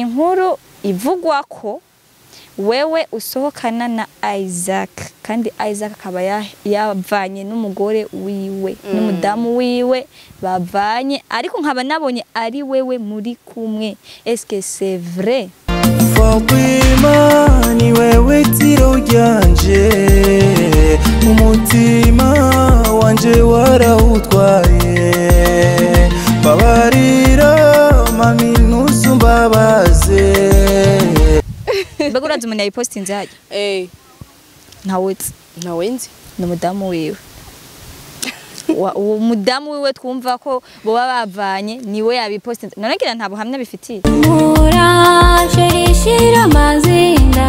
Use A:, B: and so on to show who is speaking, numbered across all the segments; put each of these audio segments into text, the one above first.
A: inkuru ivugwa ko wewe usohokana na Isaac kandi Isaac akaba ya- yavanye n'umugore wiwe n'umudamu wiwe bavanye ariko nkaba nabonye ari wewe muri kumwe est-ce que c'est vrai
B: Fatima ni wewe tiro ryanje umutima wanje warawutwaye babarira mami ntusumbabaze
A: mbega urazi umuntu yayipostinze hajya
C: Eh,
A: ntawuzi
C: ntawe nzi
A: ni umudamu wiwe Wa- uwo mudamu wiwe twumva ko boba bavanye niwe yabipostinze none ngira nta buhamya bifitiye
D: murashe rishira amazinda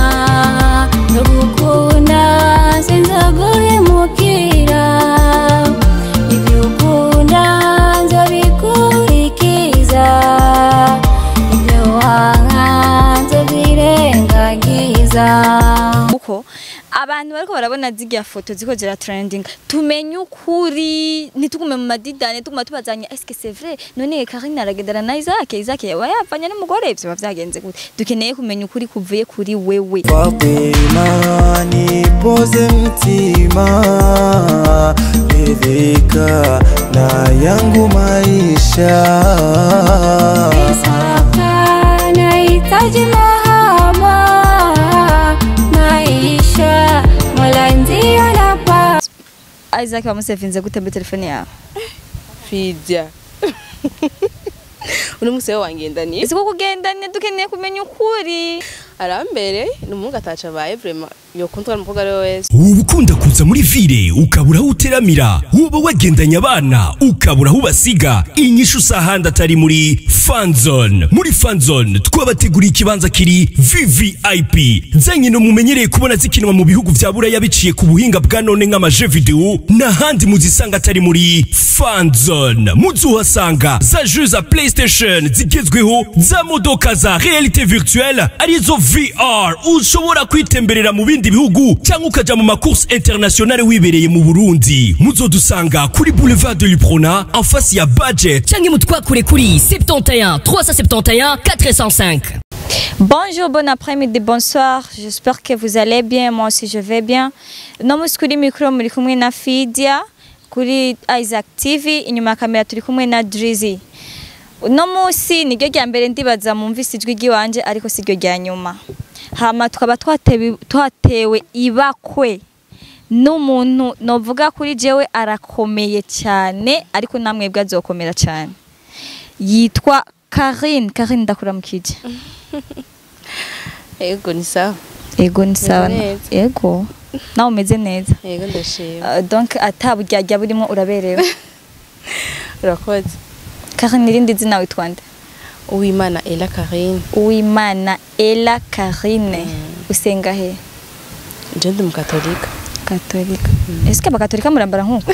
D: ndagukunda sinzaguhemukira ibyo ukunda nzabikurikiza ibyo wanga nzabyirengagiza
A: kuko abantu bariko barabona zirya foto ziko zira trending tumenye ukuri ntitugume mu madidane tuguma tubazanya est-ce que c'est vrai none Karine aragendana na Isaac Isaac yaba yavanye n'umugore ivyo biba vyagenze gute dukeneye kumenya ukuri kuvuye kuri wewe
B: Fatima nipoze mtima ridhika na yangu maisha
D: Saka nahitaji mahaba maisha mola ndio napa
A: Isaac bamusevinze gute muri telefone yawe
C: fidya uno munsi we wangendaniye
A: ese ko kugendane dukeneye kumenya ukuri
C: arambere ni umuhungu ataca abaye vrema yokundwa n'umukobwa ari we wese
E: uba ukunda kuza muri vile ukabura aho uteramira uba wagendanye abana ukabura aho ubasiga inyishu usahandi atari muri fanzone muri fanzone twabateguriye ikibanza kiri vvip zanyine mumenyereye kubona zikinwa mu bihugu vya buraya biciye ku buhinga bwa none nk'amaje video n'ahandi muzisanga atari muri fanzone muzuhasanga za jeux za playstation zigezweho za modoka za realite virtuelle arizo vr ushobora kwitemberera mu bindi bihugu cyangwa ukaja mu macourse internationale wibereye mu burundi muzodusanga kuri boulevard de luprona en face ya budget
F: canke mutwakure kuri 71 371 405
A: Bonjour, bon après-midi, bonsoir. J'espère que vous allez bien. Moi aussi, je vais bien. No musi kuri micro muri kumwe na Fidia kuri Isaac TV inyuma ya kamera turi kumwe na Drizzy. Uno musi niryo rya mbere ndibaza mumvise ijwi ry'iwanje ariko si ryo rya nyuma. Hama tukaba twatewe, twatewe ibakwe n'umuntu novuga kuri jewe arakomeye cyane ariko namwe bwe azokomera cyane. Yitwa Karine, Karine ndakuramukije.
C: yego ni sawa
A: Ego ni sawa.
C: neza.
A: Ego. Nawe umeze neza.
C: yego ndashima
A: Uh, donc ataburyarya burimo uraberewe.
C: urakoze
A: Karine irindi zina witwa nde?
C: uwimana ela karine
A: Uwimana Ella Karine. Usenga he?
C: nje ndi mukatolika
A: Katolika. Est-ce que abakatolika murambara nkuko?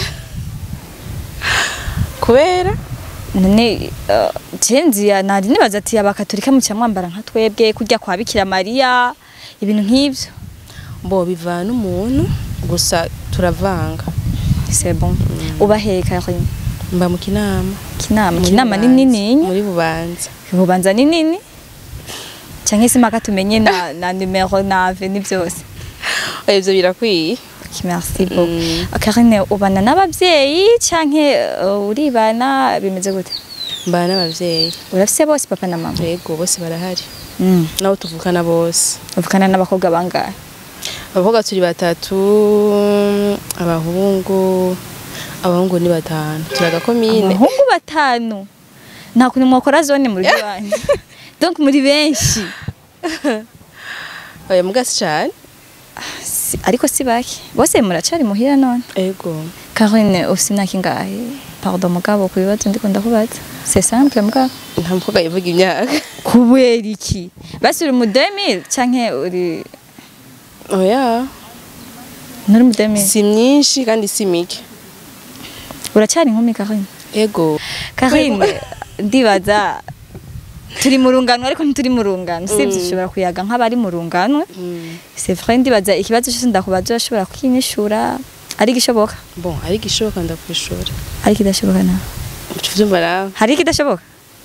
C: kubera
A: None uh, cenzi ya nari nibaza ati abakatolika muca mwambara nka twebwe kurya kwa Bikira Maria ibintu nk'ivyo.
C: bo bivana n'umuntu gusa turavanga
A: C'est bon. Uba he Karine?
C: mba mu kinama
A: Kinama.
C: Muri
A: Kinama ni
C: Bubanza.
A: nini?
C: muri bubanza
A: Bubanza ni nini? Canke se maka tumenye na, na numero na avenue byose.
C: oya ivyo birakwiye
A: Ok, Merci beaucoup.
C: Mm.
A: Karine ubana n'abavyeyi canke uh, uribana bimeze gute?
C: mbana n'abavyeyi
A: Urafise bose papa na mama?
C: yego bose barahari
A: Mm.
C: nabo tuvukana bose
A: Uvukana n'abakobwa bangahe?
C: abakobwa turi batatu abahungu abahungu ni batanu turi agakomine
A: Abahungu batanu. Nta kuntu mwakora zone mu rugo wanyu. Donc muri benshi.
C: oya mugasi cane
A: Si, ariko si bake. Bose muracari muhira none.
C: yego
A: Karine ufise imyaka ingahe? Pardon mugabo ku bibazo ndiko ndakubaza. C'est simple mugabo.
C: nta mukobwa yivuga imyaka
A: kubera iki basi uri mu 2000 canke uri
C: oya
A: nturi mu 2000
C: si myinshi kandi si mike
A: uracyari inkumi Karine
C: yego
A: Karine ndibaza turi mu rungano ariko ntituri mu rungano sibyo ushobora kuyaga nk'abari mu rungano
C: Mm.
A: c'est vrai ndibaza ikibazo cyose ndakubaza urashobora kukinyishura ari gishoboka
C: bon ariko ishoboka ndakwishura
A: ari kidashoboka na
C: uvyumva nawe
A: hari kidashoboka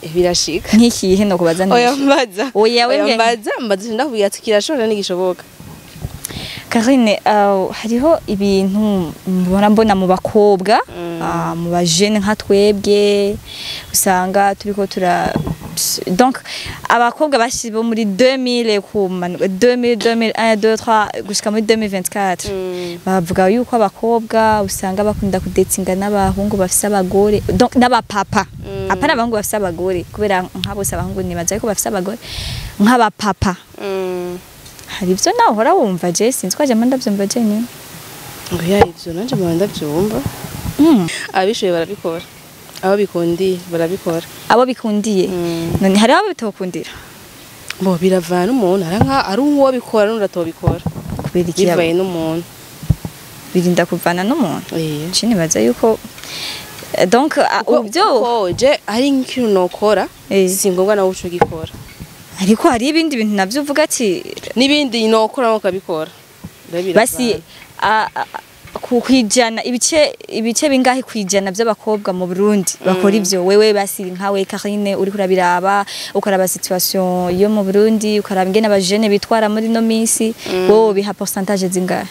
C: birashika
A: nk'ikihe no kubaza
C: oya
A: neza
C: mbaza
A: Oya, wewe-
C: mbaza mbaza ndakubwira ati kirashobora n'igishoboka
A: Karine uh, hariho ibintu mbona mbona mu bakobwa ah, mu bajene nka twebwe usanga turiko tura donc abakobwa bashize bo muri 2000 kumanuka 2000 2001 2 3 gushika muri 2024 bavuga yuko abakobwa usanga bakunda kudetsinga n'abahungu bafise abagore donc n'abapapa apana abahungu bafise abagore kubera nka bose abahungu nibaza yuko bafise abagore nk'abapapa
C: Mm.
A: hari ibyo nawe uhora wumva je sinzi ko ajyamo ndabyumva je nyine
C: ngo ya ivyo nanje mpora ndavyumva abishoye barabikora abo bikundiye barabikora
A: abo bikundiye
C: Mm.
A: none hari abo bitokundira
C: bo biravana umuntu ari nka ari uwo bikora n'undi atobikora
A: kubera iki
C: bivaye n'umuntu
A: birinda kuvana n'umuntu
C: Eh.
A: je nibaza yuko eh, donc ah,
C: Kuko-
A: ubyo
C: kuko je ari nk'ikintu nokora
A: Eh.
C: si ngombwa nawe uco gikora
A: ariko hari ibindi bintu navyo uvuga ati
C: n'ibindi nokora nawe ukabikora Rero
A: basi
C: biravana.
A: ah, ah, ku kwijana ibice ibice bingahe kwijana by'abakobwa mu Burundi bakora ivyo wewe basi nkawe Karine uri kurabiraba ukaraba situation yo mu Burundi ukaraba ingene abajene bitwara muri no minsi wowe biha pourcentage zingahe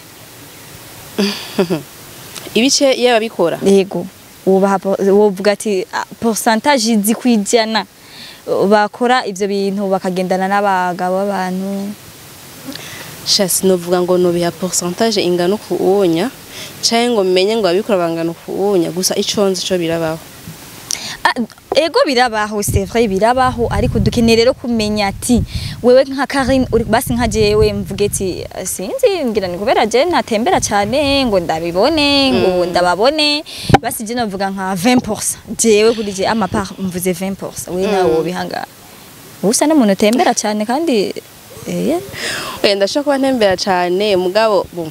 C: ibice iyo babikora
A: yego ubaha po- wovuga ati ah, pourcentage zikwijana bakora ivyo bintu bakagendana n'abagabo b'abantu
C: shasi novuga ngo nobiha pourcentage ingana uku uwonya canke ngo menye ngo abikora bangana uku uwonya gusa ico nzi co birabaho
A: Ah, ego birabaho c'est vrai birabaho ariko dukeneye rero kumenya ati wewe nka Karine uri basi nka jewe mvuge ati "Ah, sinzi ngira ni kubera je ntatembera cyane ngo ndabibone ngo ndababone basi je navuga nka 20% jewe kuri je ama part mvuze 20% wewe nawe wobihanga usa n'umuntu utembera cyane kandi eh
C: oya ndashobora kuba ntembera cane mugabo bo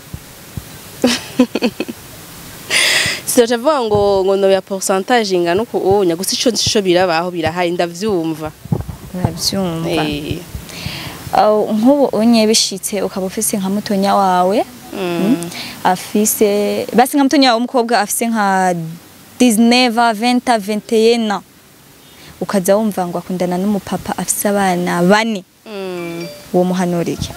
C: Sinoca vuga ngo ngo nobiha pourcentage ingana uku uwonya gusa ico nzi co birabaho birahari ndavyumva
A: urabyumva
C: Eh.
A: Aho, nk'ubu unye bishitse ukaba ufise nka mutonya wawe
C: Mm.
A: afise basi nka mutonya wawe w'umukobwa afise nka 19 20 21 ukaza wumva ngo akundana n'umupapa afise abana bane
C: Mm.
A: uwo muhanurike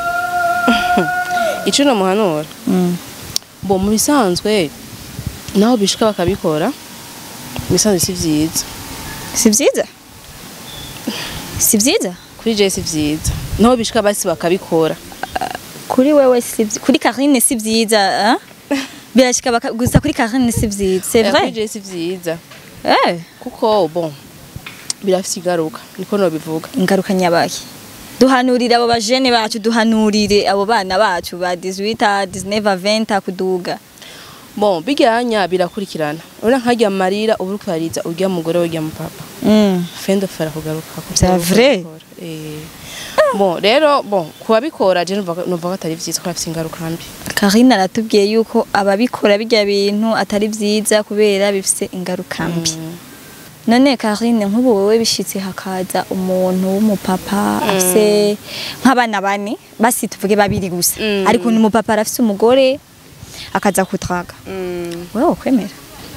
C: ico nomuhanura bo mu bisanzwe naho bishika bakabikora mu bisanzwe si vyiza
A: si vyiza si vyiza
C: kuri je si vyiza naho bishika basi bakabikora
A: kuri wewe si vyi- kuri Karine si vyiza ah? birashika baka- gusa kuri Karine si vyiza c'est
C: Eh, kuri
A: vrai
C: je si vyiza
A: eh
C: kuko bon birafise igaruka niko nobivuga
A: ingaruka nyabaki duhanurire abo bajene bacu duhanurire abo bana bacu ba 18 19 20 kuduga
C: bon bijyanya birakurikirana urabona nkajya marira uba uri kurariza urya mugore urya mupapa
A: mm.
C: fendo fara kugaruka kuko
A: C'est
C: uba
A: vrai?
C: ukabikora. Eh. bon rero bon kubabikora je numva numva ko atari vyiza ko bafise ingaruka mbi
A: Karine aratubwiye yuko ababikora bijya bintu atari vyiza kubera bifise ingaruka mbi none Karine nk'ubu wowe bishitse hakaza umuntu w'umupapa afise nk'abana bane basi tuvuge babiri gusa
C: Mm.
A: ariko ni umupapa arafise umugore akaza kutraga wewe ukwemera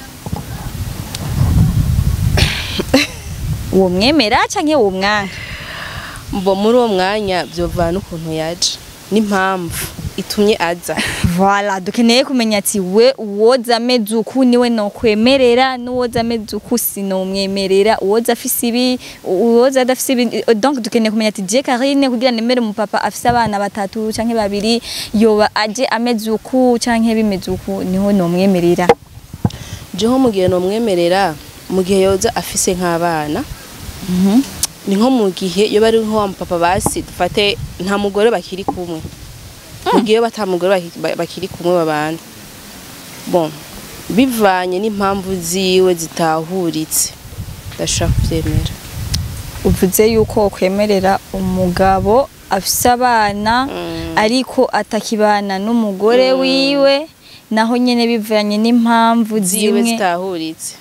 A: uwo mwemera canke uwo mwanka
C: mbo muri uwo mwanya vyovana ukuntu yaje n'impamvu itumye aza
A: Voilà, dukeneye kumenya ati we uwoza ameze uku niwe nokwemerera n'uwoza ameze uku sinomwemerera uwoza afise ibi uwoza adafise ibi donc dukeneye kumenya ati je Karine kugira nemere umupapa afise abana batatu canke babiri yoba aje ameze uku canke bimeze uku niho nomwemerera
C: jeho mu gihe nomwemerera mu gihe yoza afise nk'abana ni nko mu gihe iyo bari nko wa mupapa basi dufate nta mugore bakiri kumwe mu gihe iyo bata mugore baki- ba- bakiri kumwe babana bon bivanye n'impamvu ziwe zitahuritse ndashaka kuvyemera
A: uvuze yuko kwemerera umugabo afise abana ariko atakibana n'umugore wiwe naho nyene bivanye n'impamvu
C: ziwe
A: zimwe
C: zitahuritse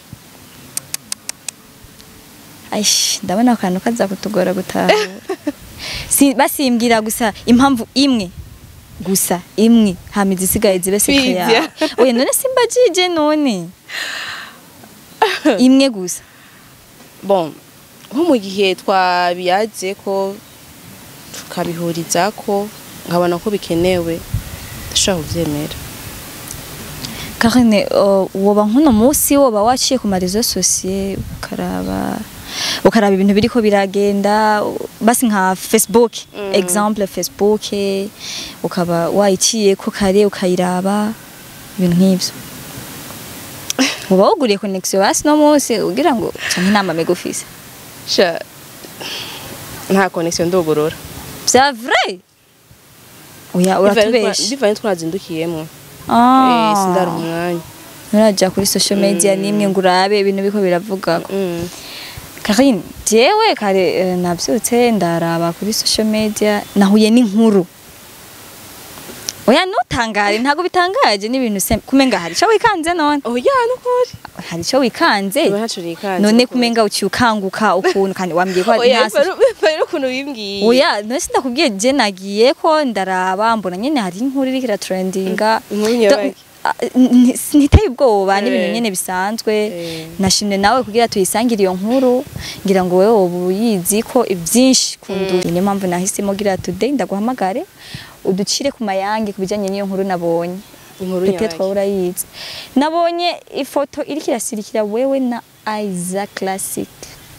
A: Aish, ndabona akantu kaza kutugora gutahura si, basimbwira gusa impamvu imwe gusa imwe hama izisigaye zibe sekre
C: Kwivya.
A: yawe oya none simbajije none imwe gusa
C: bon nko mu gihe twabiyaze ko tukabihuriza ko nkabona ko bikenewe ndashobora kubyemera
A: Karine uh, woba nk'uno munsi woba waciye ku marezo sosiye ukaraba ukaraba ibintu biriko biragenda u- basi nka Facebook exemple Facebook ukaba wayiciye ko kare ukayiraba ibintu nk'ivyo uba wuguriye connexion basi no munsi ugira ngo canke inama megufise
C: sha nta connection ndogorora
A: vya vrai oya uratubesha
C: bivanye twazindukiyemo
A: Ah.
C: sindari umwanya
A: nuraja kuri social media nimwe ngo urabe ibintu biko biravuga
C: Mm.
A: Karine jewe kare eh, navyutse ndaraba kuri social media nahuye n'inkuru oya ntutangare ntago bitangaje n'ibintu se kumenga hari ico wikanze none
C: oya nukuri
A: hari ico wikanze
C: Oya, ntaco nikanze
A: none
C: nukuri.
A: kumenga uciye ukanguka ukuntu kandi wambwiye ko
C: oya
A: ntasi
C: bivanye n'ukuntu bimbwiye
A: oya none sindakubwiye je nagiye ko ndaraba mbona nyene hari inkuru iriko iratrendinga
C: inkuru nyabaki
A: Ah, n- ntiteye ubwoba n'ibintu
C: Eh.
A: nyene bisanzwe
C: Eh.
A: nashimye nawe kugira tuyisangire iyo nkuru ngira ngo wewe ubu uyizi ko ivyinshi kundu niyo mpamvu nahisemo gira today ndaguhamagare uducire ku mayange ku bijanye n'iyo nkuru nabonye
C: inkuru
A: Peut-être
C: nyabaki
A: wowe urayizi nabonye ifoto iriko irasirikira wewe na Isaac Classic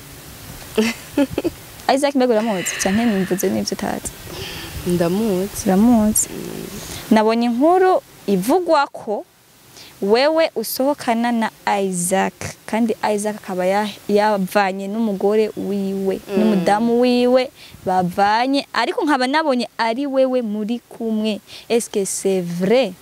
A: Isaac mbega uramuzi canke nimvuze n'ivyo utazi
C: ndamuzi
A: uramuzi nabonye inkuru ivugwa ko wewe usohokana na Isaac kandi Isaac akaba ya- yavanye n'umugore wiwe n'umudamu wiwe bavanye ariko nkaba nabonye ari wewe muri kumwe est-ce que c'est vrai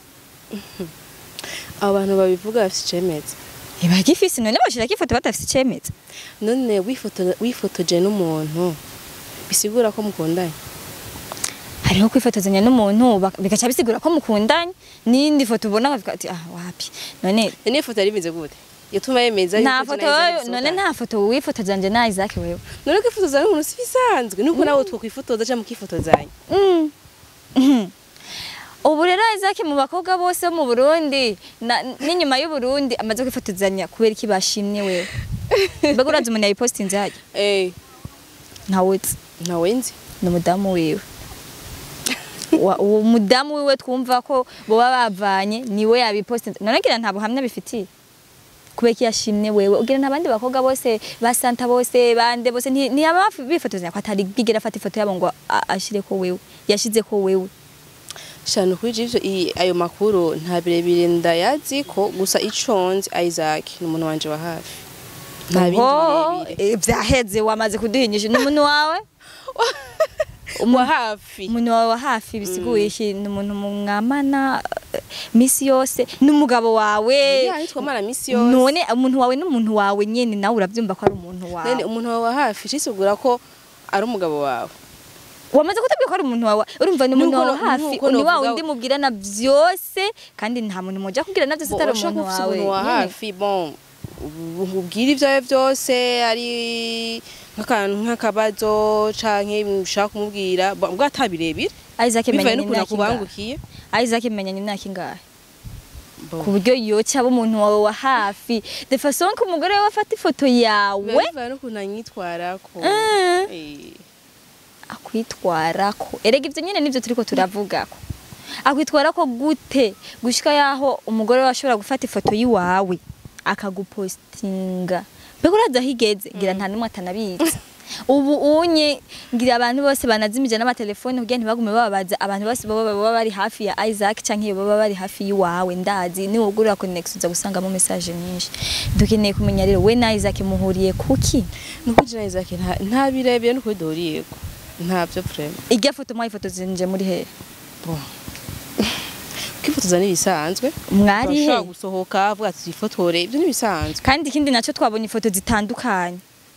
C: abo bantu babivuga bafite icemeza
A: iba gifise none bashirako ifoto badafise icemeza
C: none wifoto- wifotoje n'umuntu bisigura ko mukundanye
A: hariho kwifotozanya n'umuntu bak- bigaca bisigura ko mukundanye n'indi foto ubona bavuga ati ah wapi none
C: none iyo foto yari imeze gute yatuma yemeza
A: nta
C: yuko
A: foto
C: Isaac
A: wewe-
C: dusohokana.
A: none nta foto wifotozanje na Isaac wewe
C: none kwifotoza n'umuntu si bisanzwe nuko nawe twokwifotoza cyangwa mukifotozanya
A: Mm. Mhm. ubu rero Isaac mu bakobwa bose bo mu Burundi na- n'inyuma y'u Burundi amaze kwifotozanya kubera iki bashimye wewe mbega urazi umuntu yayipostinze hajya
C: eh
A: ntawuzi
C: ntawe nzi
A: ni umudamu wiwe Wa- uwo mudamu wiwe twumva ko boba bavanye niwe yabipostinze none ngira nta buhamya bifitiye kubera ko yashimye wewe ugira n'abandi bakobwa bose ba Santa bose bande bose nti- ntiyaba bifotozanya ko atari bwigera afata ifoto yabo ngo a- ashire ko wewe yashize ko wewe
C: shano kuri ivyo i- ayo makuru nta birebire ndayazi ko gusa ico nzi Isaac ni umuntu wanje wa hafi nta bindi
A: Oho,
C: birebire
A: eh, vyaheze wamaze kuduhinyisha n'umuntu wawe
C: wa hafi
A: umuntu wawe wa hafi bisiguye iki ni umuntu mwamana eh, misi yose n'umugabo wawe
C: ya nitwa mara misi yose
A: none umuntu wawe n'umuntu wawe nyene nawe uravyumva ko ari umuntu
C: none
A: wawe
C: umuntu wawe wa hafi cisigura ko ari umugabo wawe
A: wamaze kutubwira ko ari umuntu wawe urumva ni umuntu
C: Nuko
A: wawe
C: no-
A: hafi
C: nuko
A: ni wa
C: novuga-
A: wundi mubwirana vyose kandi nta muntu muja kubwirana vyose atari
C: Urashobora
A: umuntu
C: kuba ufise
A: wawe
C: umuntu wa
A: nyene.
C: hafi bon ubwira ibyawe byose ari nk'akantu nk'akabazo canke ushaka kumubwira bo- ubwo atabirebire
A: Isaac
C: bivaye
A: menyanye
C: n'ukuntu
A: imyaka ingahe
C: akubangukiye
A: Isaac menyanye imyaka ingahe
C: Bon.
A: ku buryo yoca aba umuntu wawe wa hafi de façon ko umugore we afata ifoto yawe
C: bivaye n'ukuntu anyitwarako
A: Mm.
C: Eh.
A: akwitwarako erega ivyo nyene nivyo turiko turavugako akwitwarako gute gushika yaho umugore we ashobora gufata ifoto yiwawe akagupostinga mbega urazi aho igeze ngira nta n'umwe atanabizi ubu unye ngira abantu bose banazimije n'amatelefone kugira ntibagume bababaza abantu bose baba baba bari hafi ya Isaac canke baba bari hafi yiwawe ndazi ni wugurira connection uza gusangamo message nyinshi dukeneye kumenya rero we na Isaac muhuriye kuki
C: nuko jina Isaac nta nta birebire nuko duhuriyeko ntavyo vraiment
A: irya foto mwayifotozenje muri hehe
C: bon kwifotoza n'ibisanzwe
A: mwari he
C: urashobora gusohoka avuga ati twifotore ibyo n'ibisanzwe
A: kandi ikindi nacyo twabonye ifoto zitandukanye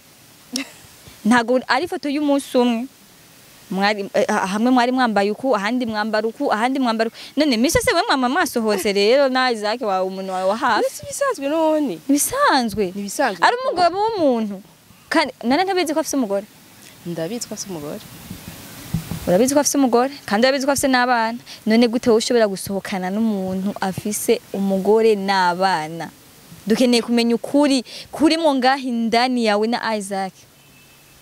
A: ntabwo ari ifoto y'umunsi umwe mwari eh, ah, hamwe mwari mwambaye uku ahandi mwambara uku ahandi mwambara uku none misi se we mwama mwasohotse rero na Isaac wawe umuntu wawe wa hafi
C: si ibisanzwe none
A: ibisanzwe
C: n'ibisanzwe
A: ari umugabo w'umuntu kandi none ntabizi ko afise umugore
C: ndabizi ko afise umugore
A: urabizi ko afise umugore kandi urabizi ko afise n'abana none gute wowe ushobora gusohokana n'umuntu afise umugore n'abana dukeneye kumenya ukuri kuri mo ngaho indani yawe na Isaac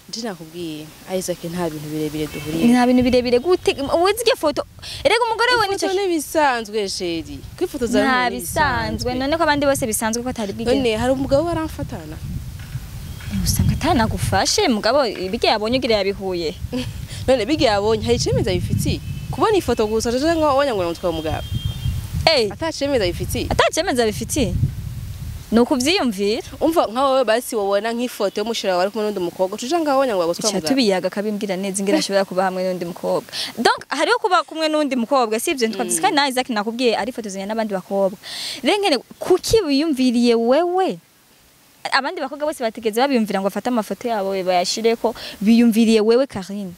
C: nje nakubwiye Isaac nta bintu birebire duhuriye
A: nta bintu birebire gute uzi iyo foto erega umugore we nicyo
C: ifoto n'ibisanzwe sheri kwifotoza
A: nta bisanzwe none ko abandi bose bisanzwe ko atari bwigeze
C: none hari umugabo waramfatana
A: usanga atanagufashe mugabo ibyo yabonye ugira yabihuye
C: none bigiye abonye hari icemeza bifitiye kubona ifoto gusa cyangwa wanya ngo namutwa umugabo
A: eh
C: atacemeza bifitiye
A: atacemeza bifitiye ni ukubyiyumvira
C: umva nka wowe basi wabona nk'ifoto y'umushira wari kumwe n'undi mukobwa tuja ngaho wanya ngo bagutwa
A: Ica
C: umugabo
A: tubiyaga akabimbwira neza ingira ashobora kuba hamwe n'undi mukobwa donc hariho kuba kumwe n'undi mukobwa si ibyo ntitwavuze kandi na Isaac nakubwiye arifotozanya n'abandi bakobwa rero ngene kuki wiyumviriye wewe abandi bakobwa bose bategeze babiyumvira ngo bafate amafoto yabo bayashire ko biyumviriye wewe Karine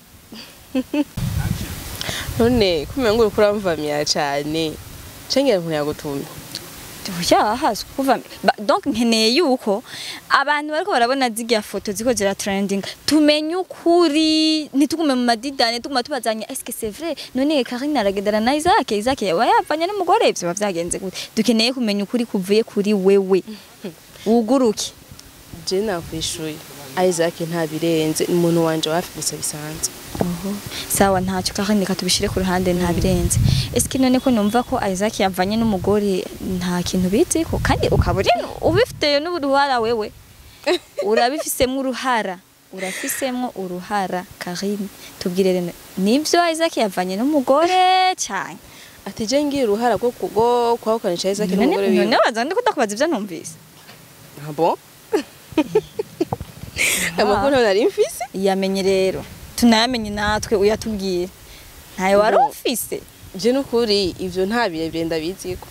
C: none kumenya ngo uriko uramvamira cane cengera umuntu yagutumye
A: yahaswe kuva ba- donc nkeneye yuko abantu bariko barabona zirya foto ziko zira trending tumenye ukuri ntitugume mu madidane tuguma tubazanya est-ce que c'est vrai none Karine aragendana na Isaac Isaac yaba yavanye n'umugore ivyo biba vyagenze gute dukeneye kumenya ukuri kuvuye kuri wewe wuguruke
C: je nakwishuye Isaac nta birenze ni umuntu wanje wa hafi gusa bisanzwe
A: Oho. sawa ntacyo Karine reka tubishire ku ruhande nta birenze est-ce que none ko numva ko Isaac yavanye n'umugore nta kintu biziko kandi ukaba uri ubifite n'uruhara wewe urabifisemo uruhara urafisemo uruhara Karine tubwire rero nivyo Isaac yavanye n'umugore cyane
C: ati je ngiye uruhara rwo kugo kwahukanisha Isaac n'umugore
A: none
C: wiwe
A: baza ndi kudakubaza ivyo numvise
C: Ah bon amakuru ntabwo nari mfise
A: yamenye rero tunayamenye natwe uyatubwire ntayo wari
C: No.
A: ufise
C: je n'ukuri ivyo nta birebire ndabiziko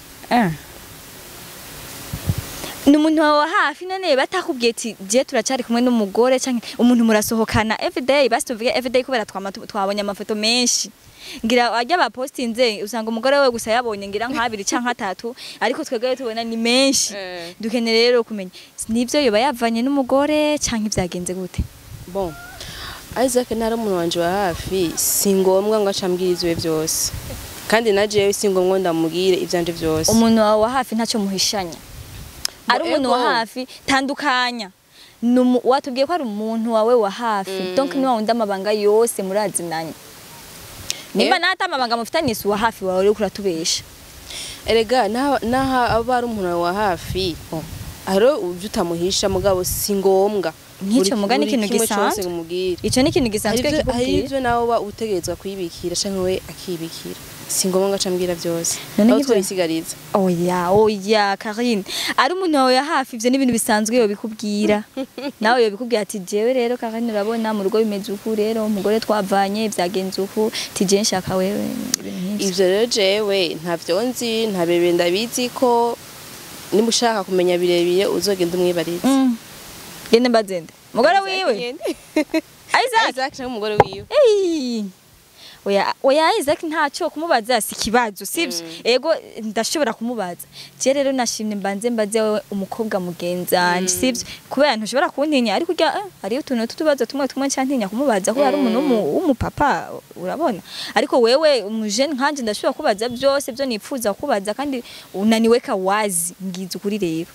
A: ni umuntu wawe wa hafi none batakubwiye ati je turacyari kumwe n'umugore canke umuntu murasohokana everyday basi tuvuge everyday kubera twama tu- twabonye amafoto menshi ngira ajya bapostinze usanga umugore we gusa yabonye ngira nk'abiri canke atatu ariko twebwe tubona ni menshi
C: Eh.
A: dukeneye rero kumenya nivyo yoba yavanye n'umugore canke vyagenze gute
C: bon Isaac ntari umuntu wanje wa hafi si ngombwa ngo acambwire ivyo byose kandi na jewe si ngombwa ndamubwire ivyanje byose
A: umuntu wawe wa hafi ntacyo muhishanya ari umuntu wa
C: ego.
A: hafi tandukanya Ni umu- watubwiye ko ari umuntu wawe wa hafi donc ni wa wundi amabanga yose murazinanye nimba
C: Eh.
A: nata amabanga mufitanye si uwa hafi wawe uriko uratubesha
C: erega naha naha aba ari umuntu wa hafi bon aro uvyo utamuhisha mugabo si ngombwa
A: Nk'ico
C: Buri-
A: muga ni
C: buri
A: ikintu
C: kimwe cose
A: gisanzwe.
C: ngumubwire
A: ico ni ikintu
C: hari
A: gisanzwe
C: ivyo- hari
A: kikubwira
C: ivyo nawe uba utegerezwa kwibikira canke we akibikira si ngombwa ngo acambwira byose
A: None
C: aho
A: nk'ivyo-
C: twabisigariza
A: oya oya Karine ari umuntu wawe ya hafi ivyo ni ibintu bisanzwe yobikubwira nawe yobikubwira ati jewe rero Karine urabona mu rugo bimeze uku rero umugore twavanye vyagenze uku tije nshaka wewe ibintu nk'ivyo
C: ivyo rero jewe ntavyo nzi nta birebire ndabizi ko niba ushaka kumenya birebire uzogenda umwibarize
A: Mm. gende mbazende umugore wiwe Isaac
C: Isaac canke umugore wiwe
A: Ey! oya oya Isaac ntacyo kumubaza si ikibazo sibyo ego ndashobora kumubaza je rero nashimye mbanze mbaze wewe umukobwa mugenzanje sibyo kubera ntushobora kuntinya ariko urya eh, hariyo utuntu tutubazo tumwe tumwe ncantinya kumubaza ko hari umuntu w'umu- w'umupapa urabona ariko wewe umujene nkanje ndashobora kubaza byose byo nipfuza kubaza kandi unaniwe kawazi ngize ukuri rero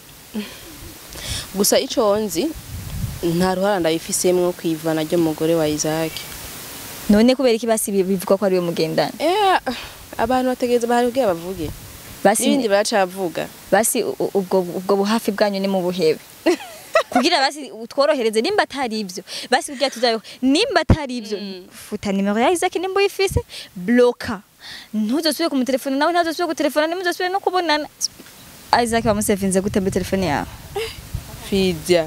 C: gusa ico nzi nta ruhara ndabifisemwo kwivana ry'umugore wa Isaac
A: none kubera iki basi bivuga ko ari we mugendana
C: eh abantu bategereza bahari kugira bavuge
A: basi
C: n'ibindi baracavuga
A: basi u- u- ubwo ubwo buhafi bwanyu ni mu buhebe kugira basi tworohereze nimba atari ibyo basi kugira tuzabe nimba atari ibyo futa nimero ya Isaac nimba uyifise bloka ntuzosubire kumutelefona nawe ntazosubire gutelefona nimuzosubire no kubonana Isaac bamusevinze gute muri telefone yawe
C: fidya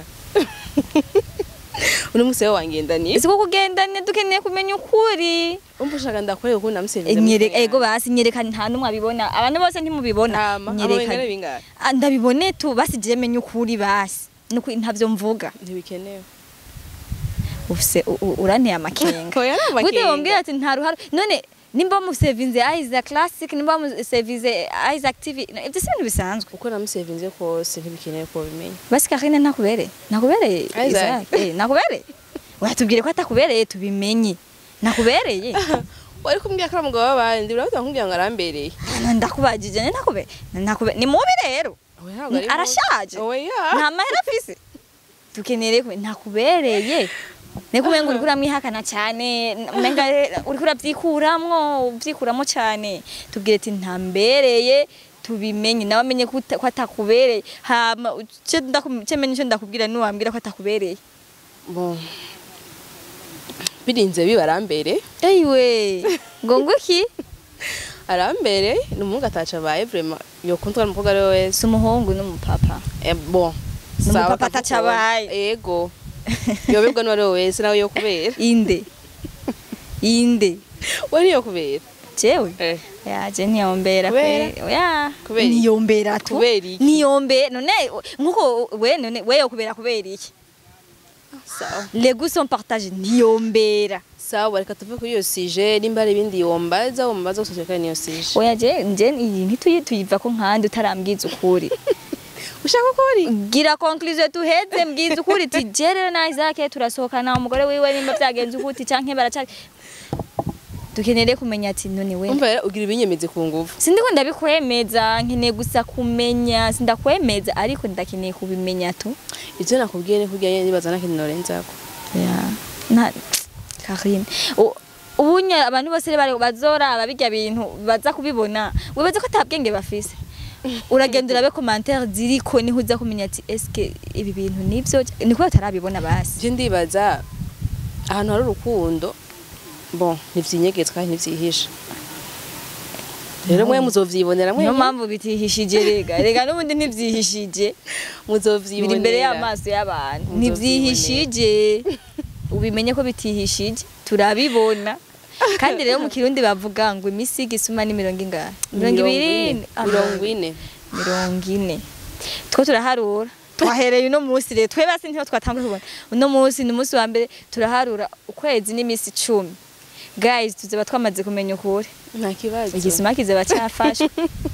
C: uno musi we wangendaniye
A: ese ko kugendanye dukeneye kumenya ukuri
C: umva ushaka ndakwereka ukuntu namusevinze
A: nyereka ego basi nyereka nta numwe abibona abantu bose ntimubibona
C: nyereka bingahe
A: Ah, ndabibone tu basi je menye ukuri basi nuko ntavyo mvuga
C: ntibikenewe
A: ufise u- u- uranteye amakenga
C: Oya, ni amakenga.
A: gute wambwira ati nta ruhara none nimba musevinze Isaac Classic nimba musevinze Isaac TV no, ivyo si ibintu bisanzwe
C: uko namusevinze kose ntibikenewe ko bimenya
A: basi Karine nakubereye nakubereye
C: Isaac.
A: Isaac eh nakubereye watubwire ko atakubereye tubimenye nakubereye
C: wari kumbwira ko ari umugabo w'abandi urabona kumbwira ngo arambereye
A: ndakubajije ne nakube nakube ni mubi rero
C: Oya, ntabwo ari mubi.
A: arashaje
C: Oya.
A: nta mahera afise dukeneye kumenya ntakubereye Neko umenga uriko uramwihakana cyane umenga uriko uravyikuramwo uvyikuramwo cyane tubwire ati ntambereye tubimenye nawe amenye ko uta- ko atakubereye hama ce ndakum- ce menye ico ndakubwira nuwambwira ko atakubereye
C: bon birinze biba arambere
A: eyiwe ngo nguki
C: arambere ni umuhungu ataca abaye vraiment yokundwa n'umukobwa ari we wese
A: si umuhungu n'umupapa
C: Eh, bon
A: Ni
C: sawa,
A: umupapa
C: akavuga
A: ataca
C: uwo-
A: abaye.
C: yego yoberwa n'uwari we wese nawe yokubera
A: inde inde
C: we niyokubera
A: jewe
C: Eh.
A: yaje ntiyombera
C: Kubera?
A: kwe- ya
C: Kubera iki?
A: niyombera tu
C: Kubera iki?
A: niyombe none nkuko we none we yokubera kubera iki
C: sawa
A: les goûts sont partagés ntiyombera
C: sawa reka tuve kuri iyo sije nimba hari ibindi yombaza wombaza gusa kandi niyo sije
A: oya je nje iyi ntituyiva ko nkandi utarambwiza ukuri
C: ushaka ko uri
A: gira conclusion tuheze mbwiza ukuri ti je rero na Isaac turasohokana umugore wiwe nimba byagenze ukuti canke baracari dukeneye kumenya ati none we
C: umva rero ugira ibinyemeze ku nguvu
A: sindiko ndabikwemeza nkeneye gusa kumenya sindakwemeza ariko ndakeneye kubimenya tu
C: ivyo nakubwiye ni kurya nyene nibaza nakintu norenzako
A: ya na Karine U- ubunya abantu bose bari bazora ababirya bintu baza kubibona wibaza ko atabwenge bafise uragenda urabe commentaire ziriko niho uza kumenya ati eske ibi bintu nivyo niko batarabibona basi
C: je ndibaza ahantu hari urukundo bon ntivyinyegetswe kandi ntivyihisha rero mwe muzovyibonera mwe
A: niyo mpamvu bitihishije rega rega n'ubundi ntivyihishije
C: muzovyibonera
A: biri imbere y'amaso y'abantu
C: Muzovyibonera.
A: ntivyihishije ubimenye ko bitihishije turabibona kandi rero mu kirundi bavuga ngo imisigo isuma ni mirongo ingahe mirongo ibiri
C: mirongo ine
A: mirongo ine two turaharura twahereye uno munsi rero twe basi ntiho twatanguye kubona uno munsi ni umunsi wa mbere turaharura ukwezi n'iminsi icumi guys tuzaba twamaze kumenya ukuri
C: nta kibazo
A: igisima kizaba cyafashwe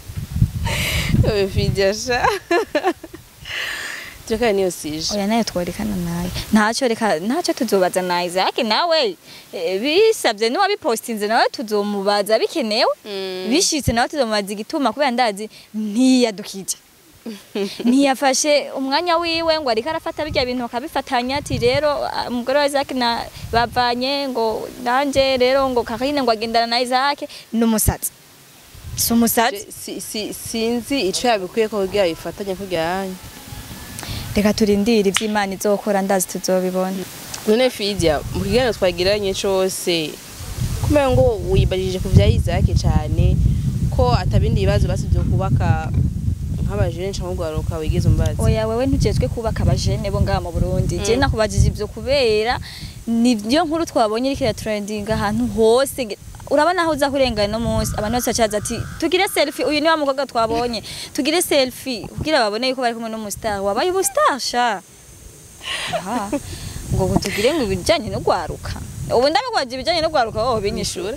C: fidyasha turekane niyo sije
A: oya nayo tworekana nayo ntacyo reka ntacyo tuzobaza na Isaac nawe eh, bisabye n'uwabipostinze nawe tuzomubaza bikenewe bishitse nawe tuzomubaza igituma kubera ndazi ntiyadukije ntiyafashe umwanya wiwe ngo ariko arafata birya bintu bakabifatanya ati rero ah, umugore wa Isaac na bavanye ngo nanje rero ngo Karine ngo agendana na Isaac n'umusatsi si umusatsi
C: Si- si- sinzi ico yabikwiye ko kugira bifatanye kugira yanyu
A: reka turindire ivy'Imana izokora ndazi tuzobibona
C: none fidya mu kiganiro twagiranye cose kumenya ngo wibajije ku vya Isaac cane ko atabindi bibazo basivyo kubaka nk'abajene canke ugwaruka wigeze umbaza
A: oya wewe ntujejwe kubaka abajene bo ngaha mu Burundi je nakubajije ivyo kubera nivyo nkuru twabonye iriko iratrendinga ahantu hose Ge- urabona aho uza kurengana no munsi abantu bose bacaza ati tugire selfie uyu ni wa mukobwa twabonye tugire selfie kugira babone yuko bari kumwe n'umustar wabaye ubustar sha aha ngo ngo tugire ngo ibijanye no gwaruka ubu ndabigwaje ibijanye no gwaruka wowe binyishura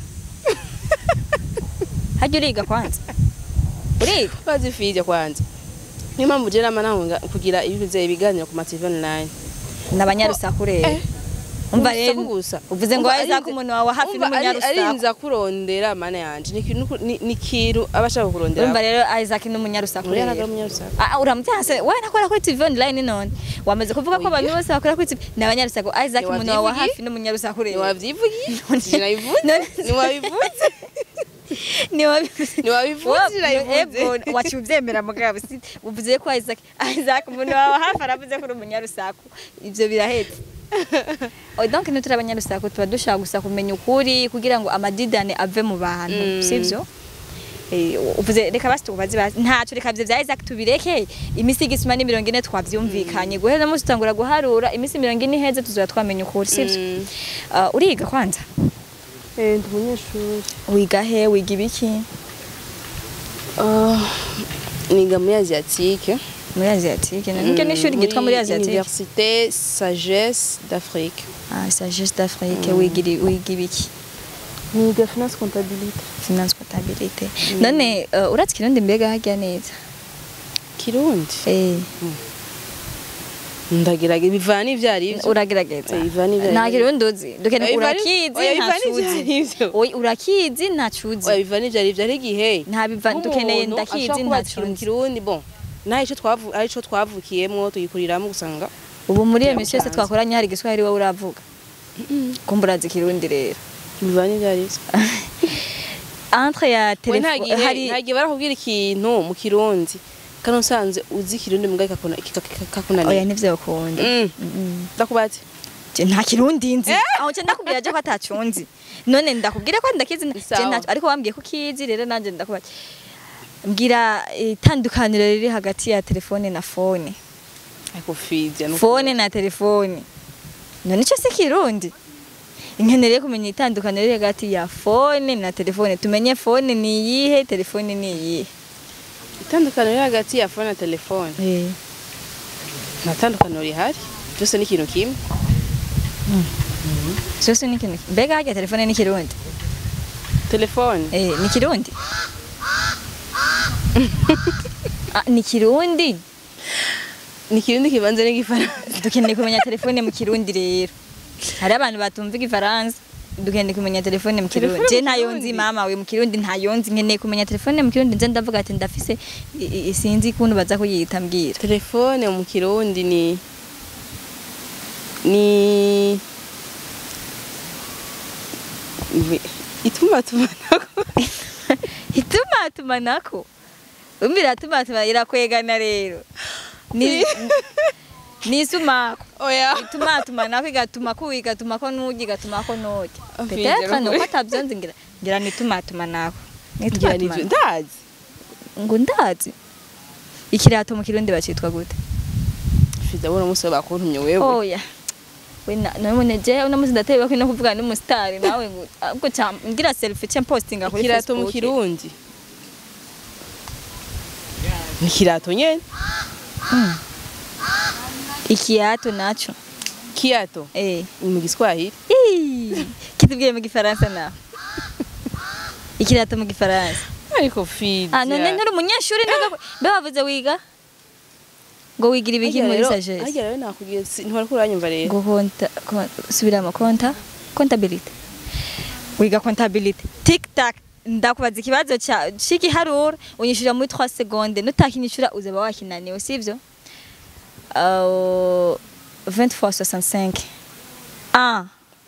A: hajya uriga kwanza uriga
C: bazi fidya kwanza niyo mpamvu je nama nahunga kugira ibize ibiganiro ku ma TV online
A: n'abanyarusaku rero umva rero
C: Urusaku gusa
A: uvuze ngo
C: Umva,
A: waheza
C: arinze-
A: ko umuntu wawe hafi
C: umva, ari-
A: n'umunyarusaku
C: arinza kurondera mana yanje ni ikintu ni- ni ikintu aba ashaka kurondera
A: urumva rero Isaac n'umunyarusaku
C: uriya
A: rero
C: ntabwo ari umunyarusaku
A: Ah, uramutse we nakora kuri TV online none wamaze kuvuga ko abantu bose bakora kuri TV ni abanyarusaku Isaac
C: Ni
A: umuntu wawe
C: wavyivugiye?
A: hafi n'umunyarusaku rero
C: ntiwavyivugiye
A: None-
C: sinabivuze
A: none-
C: ntiwabivuze
A: ni wabivuze
C: ntiwabivuze sinabivuze
A: wacu ubyemera mugabo si uvuze ko Isaac Isaac umuntu wawe hafi aravuze ko uri umunyarusaku ivyo birahetse Oh, donc ntituri abanyarusaku tuba dushaka gusa kumenya ukuri kugira ngo amadidane ave mu bantu
C: Mm.
A: sivyo Eh, uvuze reka basi tubaze basi ntaco reka vyo vya Isaac tubireke imisi igisuma ni mirongo ine twavyumvikanye guhera munsi tutangura guharura imisi mirongo ine iheze tuzoba twamenya ukuri sivyo
C: Mm.
A: Ah, uriga kwanza
C: Eh, ndi umunyeshuri
A: wiga he wiga ibiki
C: Ah, niga muri asiatique
A: muri asiatique niryo n'ishuri ryitwa muri asiatique
C: université sagesse d'afrique
A: ah sagesse d'Afrique wiga iri- wiga ibiki
C: niga finance comptabilité
A: finance comptabilité none uh, uratse kirundi mbega harya neza
C: kirundi
A: eh
C: ndagerage bivana ivyo ari vyo
A: uragerageza
C: Eh, Ivan ivyo
A: nta
C: ari-
A: kirundi uzi dukene
C: Oya, Ivan-
A: urakizi
C: oya,
A: nta
C: Ivan ivyo
A: cuzi
C: ari vyo.
A: oya urakizi nta cuzi
C: oya bivana ivyo ari vyo ari igihe
A: nta biva dukeneye ndakizi nta
C: nta
A: cuzi
C: kirundi bon naho ico twavu ari ico twavukiyemwo tugikuriramo gusanga
A: ubu muri iyo misi yose
C: Yamutanze.
A: twakoranye hari igiswahili wowe uravuga kumburazi ikirundi rero
C: bivanye ibyo ari byo
A: entre ya
C: we
A: telefone
C: ntagihe
A: hari
C: ntagihe barakubwira ikintu mu kirundi kandi usanze uzi ikirundi mbwa
A: oya
C: kakunaniye
A: nivyo ukunda
C: Mm. ndakubatse
A: Je nta kirundi nzi aho nce ndakubwira je ko atacunzi none ndakubwira ko ndakizi na- je
C: Sawa.
A: ntaco ariko wambwiye ko kizi rero nanje ndakubaza mbwira itandukaniro riri hagati ya telefone na fone
C: ariko fidya no
A: fone na telefone none ico si kirundi nkeneye kumenya itandukaniro riri hagati ya fone na telefone tumenye fone ni iyihe telefone ni iyihe
C: itandukaniro riri hagati ya fone na telefone nta tandukaniro rihari byose ni ikintu kimwe
A: vyose ni ikintu mbega harya telefone ni kirundi
C: telefone
A: Eh, ni kirundi ah, ni kirundi
C: ni ikirundi kibanza n'igifaransa
A: dukeneye kumenya telefone mu kirundi rero hari abantu batumva igifaransa dukeneye kumenya telefone mu kirundi
C: Telefone
A: je
C: mu
A: ntayo
C: Kirundi?
A: nzi mama we mu kirundi ntayo nzi nkeneye kumenya telefone mu kirundi nze ndavuga ati ndafise i- i- sinzi kuntu baza kuyita mbwira
C: telefone mu kirundi ni ni Ibi- ituma tumanako
A: itumatumanako umbira tumatuma irakwegana rero ni ni isumako
C: oya
A: itumatumanako igatuma ku igatuma ko nugi igatuma ko nugi
C: Amfije
A: petetre
C: n'ukuri.
A: nuko atavyonzi ngira ngira ni itumatumanako ni
C: ngira nivyo
A: itumatumanako
C: ndazi
A: ngo ndazi ikirato mu kirundi bacitwa gute
C: fida bona umunsi bakuntumye wewe
A: oya we na- none je uno musi ndateye bakwi no kuvuga n'umusitari nawe ngo ubwo ca ngira selfie cya postinga kuri
C: ikirato mu
A: Facebook
C: kirundi ni ikirato nyene
A: ikiyato naco
C: kiyato
A: eh
C: ni mu giswahili
A: Ii, kitubwiye mu gifaransa nawe ikirato mu gifaransa
C: ariko fida
A: ah none nturi umunyeshuri ntabwo mbe wavuze wiga ngo wigira ibiki muri sagesse
C: harya rero nakubwiye si- ntiwariko uranyumva rero
A: ngo konta kon- subiramo konta kontabilite wiga kontabilite tiktak ndakubaza ikibazo ca- c'igiharuro unyishura muri 3 seconde nutakinyishura uzaba wakinaniwe sivyo uh, 20 fois 65 1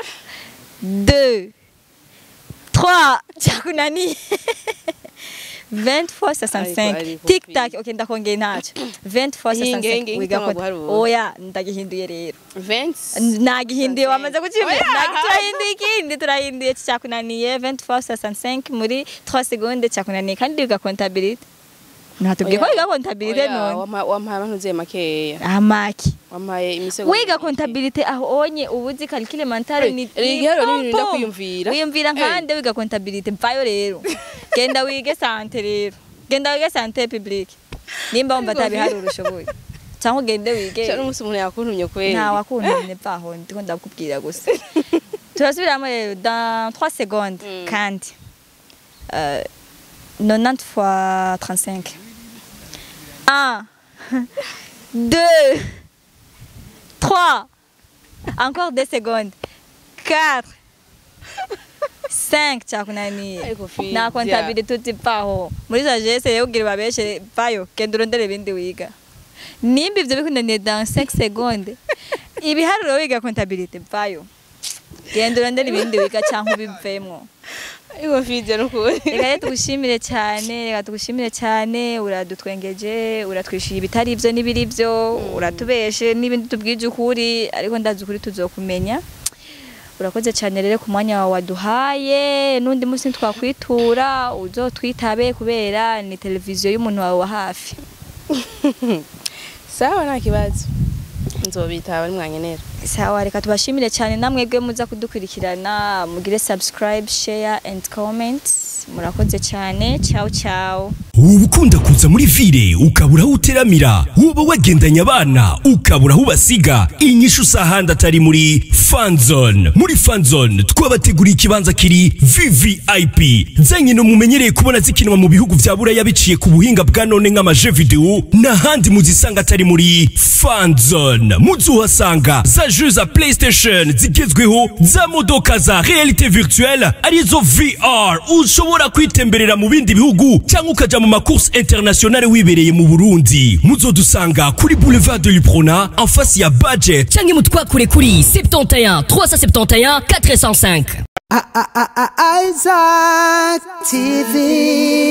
A: 2 3 cyakunaniye 20 fois 65
C: ariko
A: tiktak
C: fi-
A: okay ndakongera ntaco 20 fois
C: Hinge, hinge,
A: 65 wiga
C: hitamo
A: konta
C: guharura.
A: oya ndagihinduye rero
C: Vince
A: nagihinduye wamaze kucyumva
C: Oya.
A: Nagi- turahinduye ikindi turahinduye cyakunaniye 20 fois 65 muri 3 secondes cyakunaniye kandi wiga kontabilite natubwiye ko
C: Oya.
A: wiga kontabilite
C: Oya,
A: none
C: wampa- wampaye abantuze makeya
A: amaki
C: wampaye imisego
A: wiga
C: mike.
A: kontabilite aho onye ubuzi calcul mental
C: Hey,
A: ni
C: erega igiharuro ni ibintu
A: pom, pom.
C: ndakwiyumvira.
A: wiyumvira
C: Hey.
A: nkande wiga kontabilite mvayo rero genda wige sante rero genda wige sante publique nimba wumva
C: Ariko
A: atabiharura ushoboye cyangwa ugende wige
C: Sha n'umunsi umuntu yakuntumye kweli
A: nta wakuntumye paho ndiko ndakubwira gusa turasubiramo rero dans 3 secondes
C: Mm.
A: kandi euh, 90 fois 35 1 2 3 encore 2 secondes 4 5 cyakunaniye
C: Ariko Fidya.
A: nta kontabilite utipaho muri sagesse rero ugira babeshe vayo genda urondere ibindi wiga nimba ivyo bikunaniye dans 5 secondes ibiharuro wiga kontabilite vayo genda urondere ibindi wiga cyangwa ubivemwo
C: ariko fidya n'ukuri
A: reka rero tugushimire cyane reka tugushimire cyane uradutwengeje uratwishyuye ibitari ibyo n'ibiri byo uratubeshe n'ibindi tubwije ukuri ariko ndazi ukuri tuzokumenya urakoze cyane rero ku mwanya wawe waduhaye n'undi munsi twakwitura uzotwitabe kubera ni televiziyo y'umuntu wawe wa hafi
C: sawa nta kibazo nzobitaba nimwankenera
A: sawa reka tubashimire cyane namwebwe muza kudukurikirana mugire subscribe share and comment murakoze cyane ciao ciao
E: uba ukunda kuza muri vile ukabura aho uteramira woba wagendanye abana ukabura aho ubasiga inyishu usahandi atari muri fanzone muri fanzone twabateguriye ikibanza kiri vvip zanye mumenyereye kubona zikinwa mu bihugu vya buraya biciye ku buhinga bwa none nk'amaje video n'ahandi muzisanga atari muri fanzone muzuhasanga za jeux za playstation zigezweho za modoka za realite virtuelle arizo vr ushobora kwitemberera mu bindi bihugu cyangwa ukaja mu macourse internationale wibereye mu burundi muzodusanga kuri boulevard de luprona en face ya budget
F: canke mutwakure kuri 71 371 405
G: Isaac TV.